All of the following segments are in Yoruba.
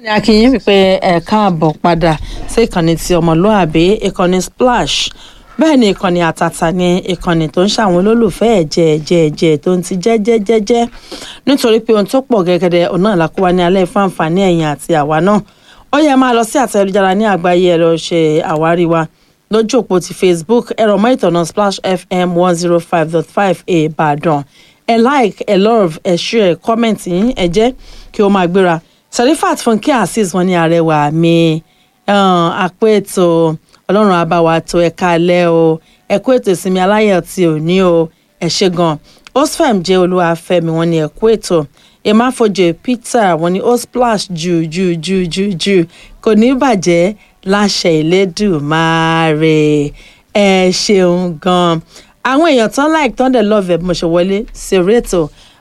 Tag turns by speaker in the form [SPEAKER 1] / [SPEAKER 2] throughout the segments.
[SPEAKER 1] ní akínyìn wípé ẹ káàbọ̀ padà sí ìkànnì ti ọmọlúàbí ìkànnì splash bẹ́ẹ̀ ni ìkànnì àtàtà ni ìkànnì tó ń ṣàwọn olólùfẹ́ ẹ̀jẹ̀ ẹ̀jẹ̀ ẹ̀jẹ̀ tó ń ti jẹ́jẹ́jẹ́jẹ́ nítorí pé ohun tó pọ̀ gẹ́gẹ́dẹ́ ọ̀nà ìlàkúwa ní alẹ́ fún àǹfààní ẹ̀yìn àti àwa náà ó yẹ máa lọ sí àtẹ̀jára ní àgbáyé ẹ lọ ṣe àwárí wa lójú òpó ti facebook ẹ̀rọ mọ́ ìtọ̀nà splash fm one zero five dot five ìbàdàn ẹ like ẹ love ẹ share comment yín ẹ jẹ́ kí ó máa gbéra serifat funke azeez wọn ní arẹwà mi àpò ètò ọlọ́run àbáwá tó ẹ̀ka alẹ́ o ẹ̀kú ètò ìsinmi aláyọ̀ tí ò ní o ẹ̀ ṣe gan osfem jẹ́ olúwàfẹ́mi wọn ní ẹ̀kú ètò ìmáfojì peter wọn ní ó splash jù jù jù jù jù kò ní bàjẹ́ láṣẹ ìlédùmarè ẹ ṣeun gan àwọn èèyàn tán like tán dẹ̀ love ẹ̀ bí mo ṣe wọlé ṣeré ètò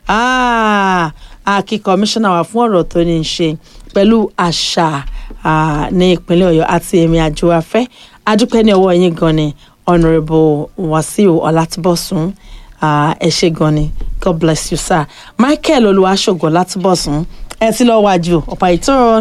[SPEAKER 1] àkí kọmíṣánná wa fún ọ̀rọ̀ tó ní í ṣe pẹ̀lú àṣà ní ìpínlẹ̀ ọ̀yọ́ àti èmi àjò afẹ́ adúpẹ́ ní ọwọ́ yín gan ni honourable wasiu ọlátúbọ̀sún ẹ ṣe gan ni god bless you sir michael olùwàṣọgọ látúbọ̀sún ẹ ti lọ́ọ́ wájú ọ̀pá ìtọ́rọ̀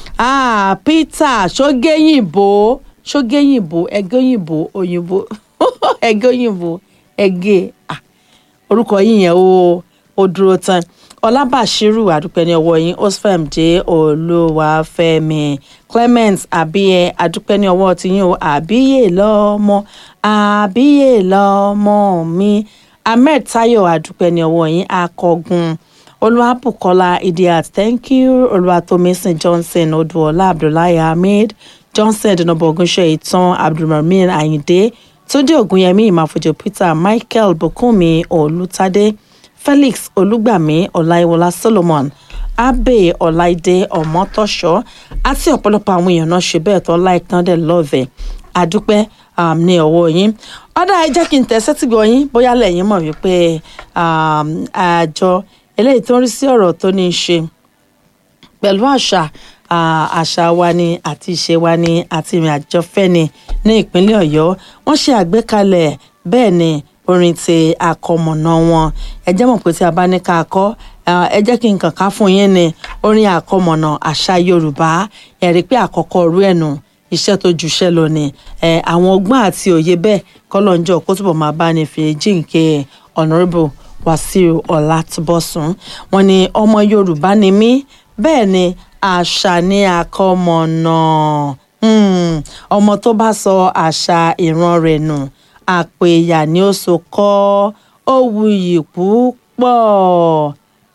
[SPEAKER 1] peter ṣógéyìnbó ṣógéyìnbó ẹgẹ́yìnbó òyìnbó ẹgẹ́yìnbó ẹgẹ́ orúkọ yìí yẹn ó ó dúró tán ọlábàṣírù àdúpẹ́ ní ọwọ́ yín osfem jẹ́ olúwàfẹ́mi clement àbíyẹ àdúpẹ́ ní ọwọ́ tiyín o àbíyè lọ́mọ àbíyè lọ́mọ mi ahmed tayo àdúpẹ́ ní ọwọ́ yín akọgun olúwàbùkọ́lá idiat thank you olúwatómísìn johnson odùọlá abdullahi ahmed johnson dùnàbọ̀gúnṣe ìtàn abdulrahman ayinde túndé ògúnyẹmí ìmáfojú peter michael bùkúnmi olùtàdé felix olùgbàmí ọláìwọlá solomon abe ọláìdé ọmọtọṣọ àti ọ̀pọ̀lọpọ̀ àwọn èèyàn náà ṣe bẹ́ẹ̀ tán láìtàn dẹ̀ lọ́ọ̀vẹ̀ àdúpẹ́ ní ọwọ́ yín ọ̀dà ẹ jẹ́ kí n tẹ̀ sẹ́tìgbọ̀ yín bóyá lẹ́yìn mọ̀ wípé àjọ eléyìí tó ń rí sí ọ̀rọ̀ tó ní í ṣe pẹ̀lú àṣà àṣà wa ni àti ìṣe wa ni àti ìrìn àjọ fẹ́ ni ní ìpínlẹ̀ ọ̀yọ́ wọ́n ṣe àgbékalẹ̀ bẹ́ẹ̀ ni orin ti àkọmọ̀nà wọn ẹ jẹ́ mọ̀ pé tí a bá ní ká kọ́ ẹ jẹ́ kí n kàn ká fún yín ní orin àkọmọ̀nà àṣà yorùbá ẹ rí pé àkọ́kọ́ rú ẹ̀ nù iṣẹ́ tó juṣẹ́ lọ ni àwọn ọgbọ́n àti òye bẹ́ẹ̀ kọ́lọ́njọ́ kó túbọ̀ máa bá ní fi jíǹkẹ́ honourable wasiu ọlátúbọ̀sún wọn ni ọmọ yorùbá ni mí bẹ́ẹ̀ ni àṣà ní àkọmọ̀nà ọmọ tó bá sọ àṣà ìran rẹ̀ nù àpò ìyà ni ó so kọ́ ó wuyì púpọ̀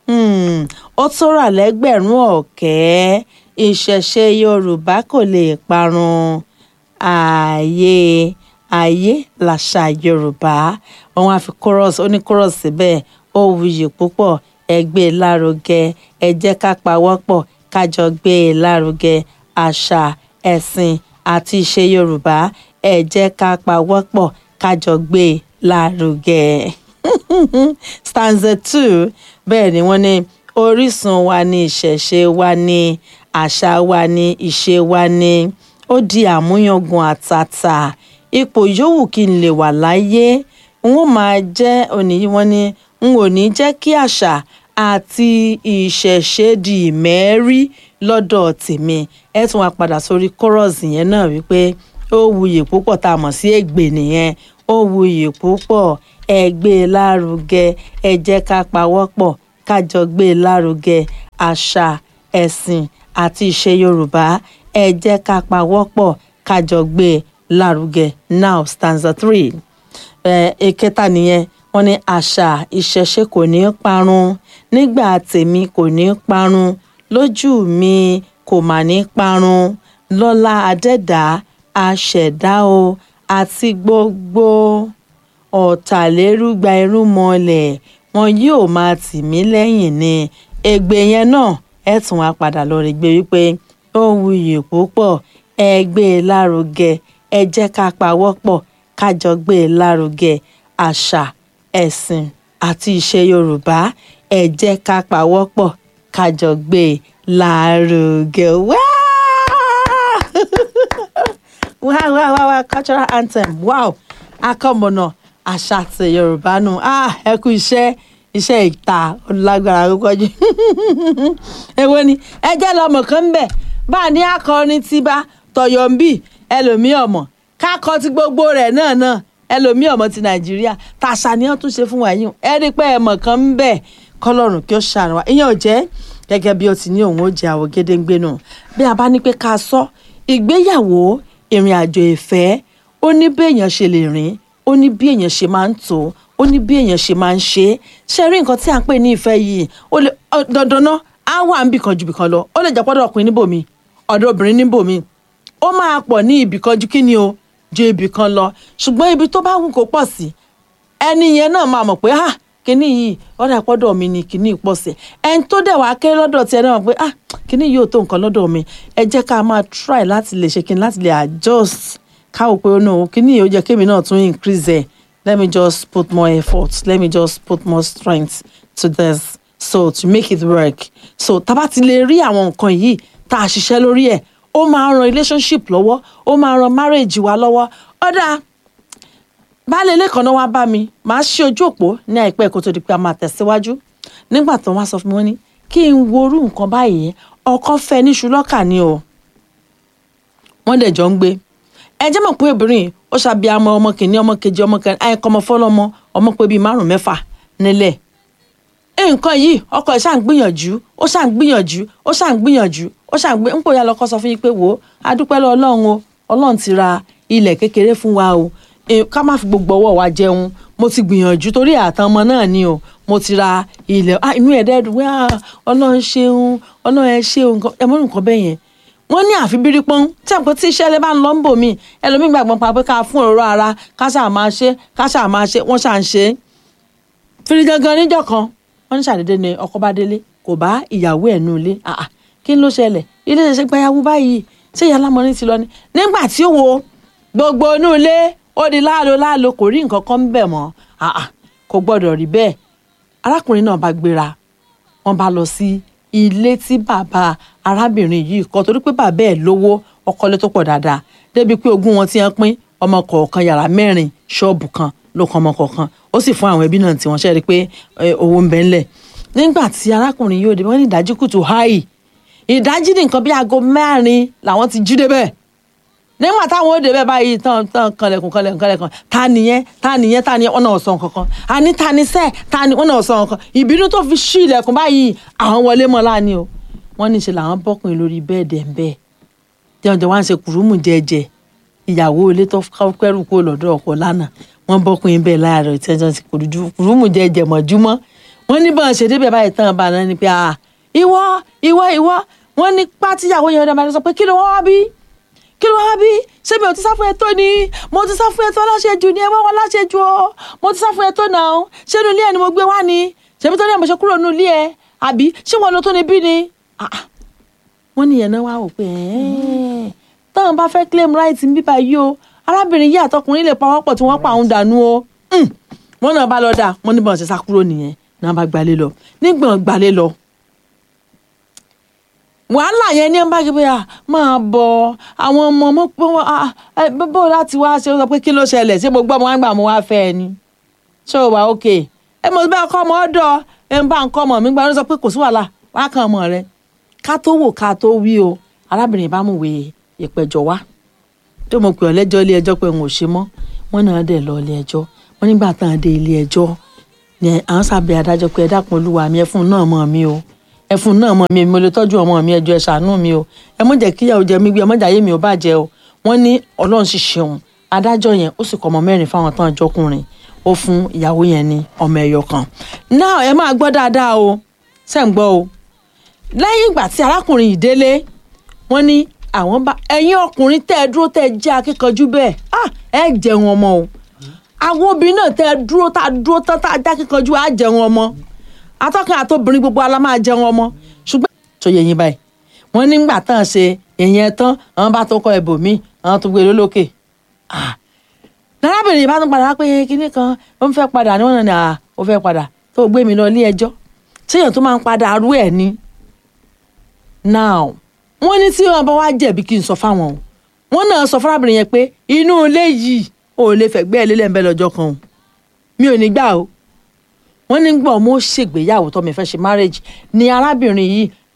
[SPEAKER 1] ó tó rà lẹ́gbẹ̀rún ọ̀kẹ́ ìṣẹ̀ṣe yorùbá kò lè parun ààyè ààyè làṣà yorùbá wọn á fi chorus ó ní chorus síbẹ̀ ó wuyì púpọ̀ ẹ gbé e lárugẹ ẹ jẹ́ ká pawọ́pọ̀ kájọ gbé e lárugẹ àṣà ẹ̀sìn àti ìṣe yorùbá ẹ jẹ́ ká pawọ́pọ̀ kájọ gbé e lárugẹ. stanza two bẹ́ẹ̀ ni wọ́n ní orísun wa ní ìṣẹ̀ṣe wa ní àṣà wa ní ìṣe wa ní ó di àmúyangàn àtàtà ipò yòówù kí n lè wà láyé n ó máa jẹ́ òní wọ́n ní n ò ní jẹ́ kí àṣà àti ìṣẹ̀ṣe di ìmẹ́rí lọ́dọ̀ tèmi ẹ tún wá padà sórí kọ́rọ̀sì yẹn náà wípé ó wuyì púpọ̀ tá a mọ̀ sí ègbè nìyẹn ó wuyì púpọ̀ ẹ gbé e lárugẹ ẹ jẹ́ ká pawọ́pọ̀ kájọ gbé e lárugẹ àṣà ẹ̀sìn àti ìṣe yorùbá ẹ jẹ́ ká pawọ́pọ̀ kájọ gbé e lárugẹ now stanza three ìkẹta uh, nìyẹn wọ́n ní àṣà ìṣẹ̀ṣe kò ní parun nígbà tèmi kò ní parun lójú mi kò mà ní parun lọ́lá adẹ́dàá aṣẹ̀dá o àti gbogbo ọ̀tàlérúgba irúnmọlẹ̀ wọn yóò máa tì mí lẹ́yìn ni ègbè yẹn náà ẹ tún wá padà lọ rí gbé wípé ó wuyì púpọ̀ ẹ gbé e lárugẹ ẹ jẹ́ ká pawọ́pọ̀ kájọ gbé e lárugẹ àṣà ẹ̀sìn àti ìṣe yorùbá ẹ jẹ́ ká pawọ́pọ̀ kájọ gbé e lárugẹ wáá wow wow wow wow cultural anthem wow akọmọnà àṣà àti yorùbá nù ah ẹ kú iṣẹ́ iṣẹ́ ìta lágbára púpọ̀ jù èwo ni ẹ jẹ́ lọ́mọ kan bẹ̀ bá a ní akọrin ti bá tọyọ ń bì ẹlòmíì ọmọ kákọ ti gbogbo rẹ̀ náà náà ẹlòmíì ọmọ ti nàìjíríà tàṣà ni wọ́n tún ṣe fún wa yìí ẹ rí i pé ẹmọ kan ń bẹ kọ́lọ́run kí ó ṣàrùn wa ìyẹn ò jẹ́ gẹ́gẹ́ bí ó ti ní òun ó jẹ àwọ̀ gédéǹgbé náà bí a bá ní pé ká sọ ìgbéyàwó ìrìn àjò ìfẹ́ ó ní bí èèyàn ṣe lè rìn ó ní bí èèyàn ṣe máa ń tò ó ní bí èèyàn ṣe máa ń ṣe é ṣe rí nǹkan tí à ń pè ní ìfẹ́ yìí ó lè dandan náà á wà ń bìkan ju bìkan lọ ó lè jẹ́ pọ́dọ̀ ọkùnrin níbòmí ọ̀dọ̀ obìnrin níbòmí ó máa pọ̀ ní ibìkan ju kí ni o ju ibìkan lọ ṣùgbọ́n ibi tó bá wù kó pọ̀ sí ẹni yẹn náà máa mọ̀ pé ah kíní yìí ọ̀dà pọ́dọ̀ mi ni kíní pọ̀ sí ẹni tó dẹ̀ wá kéré lọ́dọ̀ tiẹ̀ náà mọ̀ pé ah kíní yìí ò tó nǹkan lọ́dọ̀ mi ẹ jẹ́ ká máa try láti lè ṣe kíní láti lè adjust káwọ́ pé ó náà kíní yìí ó jẹ́ kémi náà tún increase ẹ̀ let me just put more effort let me just put more strength to this so to make it work so tá bá ti lè rí àwọn nǹkan yìí tá a ṣiṣẹ́ lórí ẹ̀ ó máa ran relationship lọ́wọ́ ó máa ran marriage wa lọ́wọ́ ọ̀dà baálé ilé kan náà wá bá mi màá ṣí ojú òpó ní àìpẹ́ kó tó di pé a máa tẹ̀síwájú nígbà tó wá sọ fún mi wọ́n ní kí n worú nǹkan báyìí ọkọ fẹ́ níṣu lọ́kà ni o wọ́n dẹ̀ jọ ń gbé ẹ jẹ́ mọ̀ pé obìnrin ó ṣàbíamọ ọmọ kìíní ọmọ kejì ọmọ kẹrin àìkọ́ ọmọ fọlọ́mọ ọmọ pé bíi márùn mẹ́fà nílẹ̀ nǹkan yìí ọkọ ẹ̀ ṣáà ń gbìyànjú ó ṣáà ń gbìyànjú ó ṣáà ń gbìyànjú ó ṣáà ń gbé ń pò ya lọkọ sọ fún yín pé wò ó adúpẹ́ lọ ọlọ́run o ọlọ́run ti ra ilẹ̀ kékeré fún wa o ká má fi gbogbo ọwọ́ wa jẹun mo ti gbìyànjú torí àtàn ọmọ náà ni o mo ti ra ilẹ̀ inú ẹ̀ dẹ́dùn wá ọlọ́run ṣeun ọlọ́run ẹ ṣeun ẹ mọ́ nǹkan bẹ́ẹ̀ yẹn wọ́n ní àfi bírí pọ́n tí àpò tí iṣẹ́ lè bá ń lọ ń bò mí ẹlòmíín gbàgbọ́n pa pé ká fún òróró ara ká ṣáà máa ṣe ká ṣáà máa ṣe wọ́n ṣáà ń ṣe é fìrí gangan níjọ́ kan wọ́n ní ṣàdédé ni ọkọ bá délé kò bá ìyàwó ẹ̀ nù ilé kí ló ṣẹlẹ̀ ilé ṣẹṣẹ gbayàwó báyìí ṣé ìyá lámọrin ti lọ ni nígbà tí ó wo gbogbo inú ilé ó di láàlò láàlò kò rí nǹkan kan ń bẹ̀ mọ́ kò gbọ́dọ̀ rí bẹ́ẹ̀ arákùnrin náà bá gbéra wọ́n bá lọ sí ilé tí bàbá arábìnrin yìí kọ́ torí pé bàbá ẹ̀ lówó ọkọlé tó pọ̀ dáadáa débi pé ogún wọn ti ń pín ọmọ kọ̀ọ̀kan yàrá mẹ́rin ṣọ́ọ̀bù kan ló kan ọmọ kọ̀ọ̀kan ó sì fún àwọn ẹbí náà tí wọ́n ṣe rí i pé owó ń bẹ ńlẹ̀ nígbà tí arákùnrin yóò dé wọ́n ní ìdájí kùtù háì ìdájí ní nǹkan bí aago mẹ́rin làwọn ti jí débẹ̀ nígbà táwọn ó débẹ̀ báyìí tán tán kanlẹ̀kùn kanlẹ̀kùn kanlẹ̀kùn ta nìyẹn ta nìyẹn ta nìyẹn wọn náà sọ nǹkan kan àní ta ni sẹ́ẹ̀ ta ni wọn náà sọ nǹkan ìbínú tó fi ṣí ilẹ̀kùn báyìí àwọn wọlé mọ́ láàánú o wọ́n ní ṣe làwọn bọ́kùnrin lórí bẹ́ẹ̀dì ẹ̀ ń bẹ́ẹ̀ tí wọ́n jọ wá ń ṣe kùrùmù jẹ́jẹ́ ìyàwó ilé tó kẹ́rù kó lọ́dọ̀ ọkọ lánàá wọ́n bọ́kùnrin bẹ́ẹ̀ láàárọ̀ tí wọ́n ti kùrùmù jẹ́jẹ́ mọ̀júmọ́ wọ́n ní bọ́n ṣe débẹ̀ báyìí tán bá náà ni pé ah ìwọ ìwọ ìwọ wọ́n ní pátíyàwó yẹn ọ̀dọ̀ máa sọ pé kí ló wá bí kí ló wá bí ṣé mi ò ti sá fún ẹ tó ni mo ti sá fún ẹ tó láṣejù ni ẹ wọ́n wọ́n láṣejù o mo ti sá fún ẹ tó náà ṣé inú ilé ẹ ni mo gbé wá ni ṣèmi tó ní ẹ̀ mo ṣe kúrò nínú ilé ẹ àbí ṣé wọn lo tó ni bí ni wọ́n ní ìyẹn náà wá wò pé táwọn bá fẹ́ claim right ń bíbá yìí o arábìnrin yìí àtọkùnrin lè pa wọ́n pọ̀ tí wọ́n pa òun dànù o wọ́n náà bá lọ dà wọ́n ní bọ́n ṣe sá kúrò nìyẹn náà bá gbalé lọ nígbọ̀n gbalé lọ. wàhálà yẹn ní ẹ̀ ń bá gbé bóyá máa bọ̀ àwọn ọmọ ọmọ pé wọ́n bó láti wá ṣe sọ pé kí ló ṣẹlẹ̀ ṣé mo gbọ́ ọmọ àgbà mo wá fẹ́ ẹ ni ṣé o wà ókè ẹ mo bá kọ́ ọmọ ọ̀dọ̀ ẹ ń bá nǹkan ọmọ mi gbà ló sọ pé kò sí wàhálà wá kan ọmọ rẹ ká tó wò ká tó wí o arábìnrin bá mú wèé ìpẹ̀jọ́ wá tó mo pè ọ́ lẹ́jọ́ ilé ẹjọ́ pé n ò ṣe mọ́ wọ́n náà dẹ̀ lọ ilé ẹjọ́ wọ́n nígbà tán dé ilé ẹjọ́ ni àwọn sábẹ́ adájọ́ pé ẹ dákun olúwa mi ẹfun náà mọ̀ mi o ẹfun náà mọ̀ mi mo lè tọ́jú ọmọ mi ẹjọ́ ẹ ṣàánú mi o ẹ mọ̀ jẹ́ kíyàwó jẹ mí gbé ẹ mọ̀ jàyé mi ò bàjẹ́ o wọ́n ní ọlọ́run sì ṣeun adájọ́ yẹn ó sì kọ́ ọmọ mẹ́rin fáwọn tán àjọkùnrin ó fún ìyàwó yẹn ní ọmọ ẹyọ kan náà ẹ máa gbọ́ dáadáa o ṣẹ́ ń gbọ́ o lẹ́yìn ìgbà tí arákùnrin yìí délé wọ́n ní àwọn bá ẹ̀yin ọkùnrin tẹ́ ẹ dúró tẹ́ ẹ jẹ́ akíkanjú bẹ́ẹ̀ ah ẹ jẹun ọmọ o àwọn obìnrin náà tẹ́ ẹ dúró tá a dúró tán tá a jẹ́ akíkanjú á jẹun ọmọ atọ́kùn àtobìnrin gbogbo ala máa jẹun ọmọ ṣùgbọ́n tó yẹ yín báyìí wọ́n nígbà tán ṣe ìyẹn tán àwọn bá tó kọ ẹ̀bùnmí àwọn tó gbé lólókè ah lárábìnrin bá tún padà wá pé kinní kan ó ń fẹ́ padà ní wọ́n náà ní à ó fẹ́ padà tó gbé mi lọ ilé ẹjọ́ séèyàn tó máa ń padà arú ẹ̀ ni now wọ́n ní tí wọ́n bá wá jẹ̀bi kí n sọ fáwọn o wọ́n náà sọ fárábìnrin yẹn pé inú ilé yìí ò lè fẹ̀gbẹ́ ẹ̀ lélẹ̀ ń bẹ́ lọ́jọ́ kan o mi ò ní gbà o wọ́n ní gbọ́ mo ṣègbéyàwó tó mi fẹ́ ṣe marriage ni arábìnrin yìí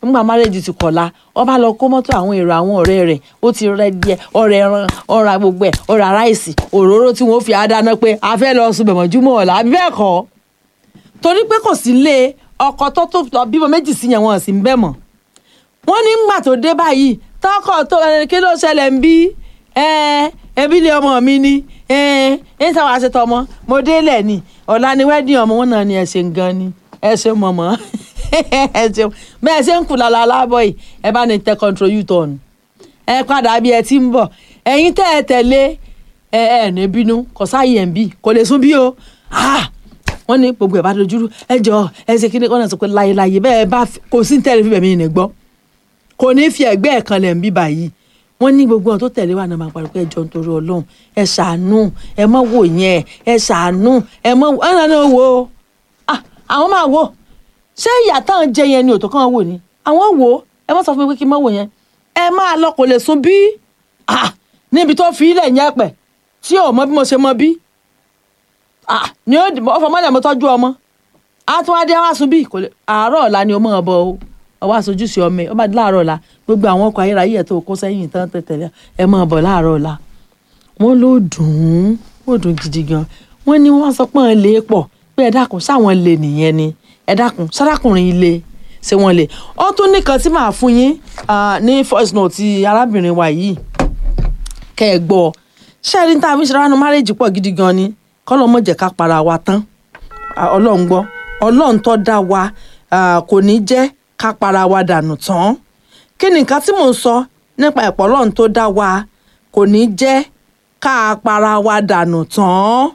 [SPEAKER 1] nígbà márẹ́jì ti kọ̀la wọ́n bá lọ kó mọ́tò àwọn èrò àwọn ọ̀rẹ́ rẹ̀ ó ti rẹ́ díẹ̀ ọ̀rẹ́ ẹran ọ̀rà gbogbo ẹ̀ ọ̀rà ráìsì òróró tí wọ́n fi àdáná pé a fẹ́ lọ sùn bẹ̀mọ̀júmọ́ ọ̀la bẹ́ẹ̀ kọ́ torí pé kò sí lé ọkọ tó tó bímọ méjì sí yẹn wọn sì ń bẹ̀ mọ́ wọ́n ní ngbà tó dé báyìí tọkọ tó kí ló ṣẹlẹ̀ ń bí ẹbí lé ọmọ mi ni ẹ ẹ sáwọn aṣetọ ọmọ mo délẹ̀ ni ọ̀la ni wẹ́dìn ọmọ wọn náà ni ẹ ṣe ń gan ni ẹ ṣe mọ̀mọ́ ẹ ṣe bẹ́ẹ̀ ṣe ń kú lala alábọ̀ yìí ẹ bá ní tẹ control u-turn ẹ padà bí ẹ ti ń bọ̀ ẹ̀yin tẹ́ ẹ tẹ̀lé ẹ ẹ ní bínú kò sáàyè ẹ̀ ń bì kò lè sún bí o wọ́n ní gbogbo ẹ̀ bá dojúrú ẹ jọ ẹ ṣe kí ni wọ́n náà sọ pé láyéláyé bẹ́ẹ̀ bá kò sí tẹ́lẹ̀ fífẹ̀ mi ní gbọ́ kò ní fi ẹ̀gbẹ́ ẹ̀ kan lẹ̀ ń bí báyìí wọ́n ní gbogbo àwọn tó tẹ̀lé wa náà máa parí pé ẹ jọ nítorí ọlọ́run ẹ ṣàánú ẹ má wò yẹn ẹ ṣàánú ẹ má wò ẹ náà wò ó àwọn máa wò ṣé ìyá táwọn jẹ yẹn ni òtò kan wò ni àwọn wò ó ẹ má sọ fún mi pé kí n má wò yẹn ẹ máa lọ kò lè sùn bí níbi tó fi ilẹ̀ yẹn pẹ̀ tí ò mọ bí mo ṣe mọ bí ni ó ọfọ mọ́lẹ̀ mo tọ́jú ọmọ àtúwádé wá sùn bí àárọ̀ ọ̀la ni ó mọ̀ ọ́ bọ̀ o ọwọ́ aṣojú sí ọmọ ẹ ọba di láàárọ̀ ọ̀la gbogbo àwọn ọkọ̀ ayérayé ẹ̀ tó kó sẹ́yìn tán tẹ̀tẹ̀lẹ̀ ẹ máa bọ̀ láàárọ̀ ọ̀la wọ́n ló dùn ún ó dùn gidi gan wọ́n ní wọ́n sọ pé wọ́n lè pọ̀ pé ẹ dákun sáwọn lè nìyẹn ni ẹ dákun sárákùnrin ilé ṣé wọ́n lè ó tún nìkan tí màá fún yín ní voice note ti arábìnrin wa yìí kẹ́ ẹ gbọ́ ṣẹ́ẹ̀rí tá a fi ṣe ránú márèjì pọ̀ gidi gan ni kọ́lọ́ mọ̀ jẹ́ ká para wa tán ọlọ́run gbọ́ ọlọ́run tó dá wa kò ní jẹ́ ká para wa dànù tán kí ni nǹkan tí mò ń sọ nípa ẹ̀pọ̀ ọlọ́run tó dá wa kò ní jẹ́ ká para wa dànù tán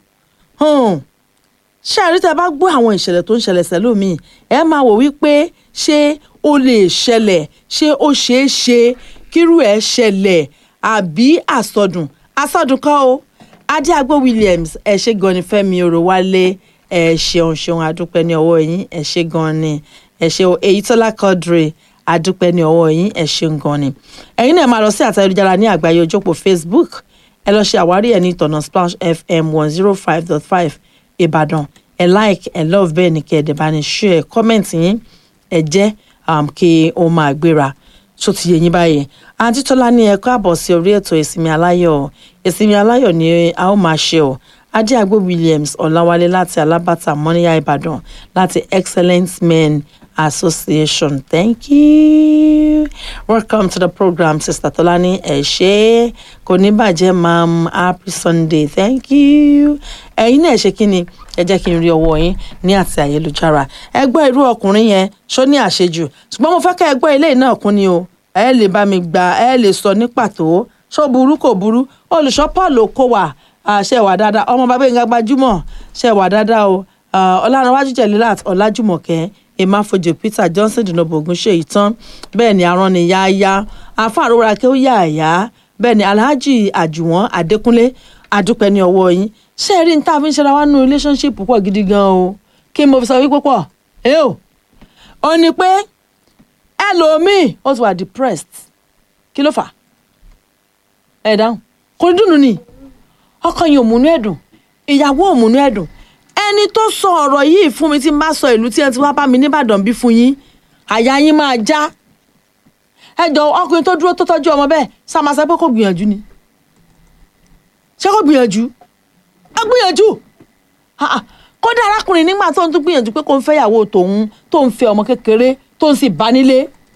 [SPEAKER 1] ṣé àrí tẹ́ bá gbọ́ àwọn ìṣẹ̀lẹ̀ tó ń ṣẹlẹ̀ sẹ́lómi ẹ máa wò wípé ṣé ó lè ṣẹlẹ̀ ṣé ó ṣeé ṣe kírú ẹ̀ ṣẹlẹ̀ àbí àsọdùn àsọdùn kan o adéagbó Williams ẹ ṣe gan ni Fẹ́mi Òròwálé ẹ ṣeun ṣeun adúpẹ́ ní ọwọ́ yín ẹ ṣe gan ni ẹ ṣe Èyítọ́lá Quadri adúpẹ́ ní ọwọ́ yín ẹ ṣeun gan ni ẹ̀yin náà máa lọ sí àtẹ̀jára ní àgbáyé ojópò Facebook ẹ lọ ṣe àwárí ẹ̀ ní ìtọ̀nà Splash FM one zero five dot five Ìbàdàn ẹ like ẹ love bẹ́ẹ̀ ni kí ẹ dẹ̀ bá ní share comment yín ẹ jẹ́ kí ó máa gbéra tó ti yẹ yín báyìí àǹtí tọ́lá ní ẹ káàbọ̀ sí orí ètò ìsinmi aláyọ̀ ìsinmi aláyọ̀ ni a ó máa ṣe ọ́ adéagbó Williams ọ̀làwálé láti alábàtà mọ́níyà ìbàdàn láti excellent men association thank you welcome to the program sister tọ́lání ẹ ṣé kò ní bàjẹ́ mam happy sunday thank you ẹ̀yin náà ṣe kí ni ẹ jẹ́ kí n rí ọwọ́ yín ní àti ayélujára ẹ gbọ́ irú ọkùnrin yẹn ṣó ní àṣejù ṣùgbọ́n mo fẹ́ kẹ́ ẹ gbọ́ ilé náà kún ni o ẹ lè bá mi gbà ẹ lè sọ ní pàtó ṣó burú kò burú olùṣọ́ paul okòwà ṣe wà dáadáa ọmọ bàbá yín gbajúmọ̀ ṣe wà dáadáa o ọlárànwájú jẹ̀lélàt ọlájúmọ̀kẹ́ emafojì peter johnson dinobo ogunṣe ìtàn bẹ́ẹ̀ ni aràn ni yáyá afáàrọ̀wọ́ra kí ó yà àyà bẹ́ẹ̀ ni alhaji àjùwọ̀n adékúnlé adúpẹ́ ní ọwọ́ yín ṣé ẹ rí ní tá a fi ń ṣe ra wá nínú relationship púpọ̀ gidi gan o kí mo fi sọ wípé pọ̀ ẹ o ò ní pé ẹlòmíì ó ti wà depressed kí ló fà ẹ dáhùn kò ní dùnú ni ọkàn yìí ò múnú ẹ̀dùn ìyàwó ò múnú ẹ̀dùn ẹni tó sọ ọ̀rọ̀ yìí fún mi tí n bá sọ ìlú tí ẹ ti wá bá mi nìbàdàn bí fún yín àyà yín máa já ẹ jọ ọkùnrin tó dúró tó tọ́jú ọmọ bẹ́ẹ̀ sàmásà pé kò gbìyànjú ni ṣé kò gbìyànjú ẹ gbìyànjú kódà arákùnrin nígbà tó ń tún gbìyànjú pé kò ń fẹ́yàwó tòun tó ń fẹ́ ọmọ kékeré tó ń sì bá nílé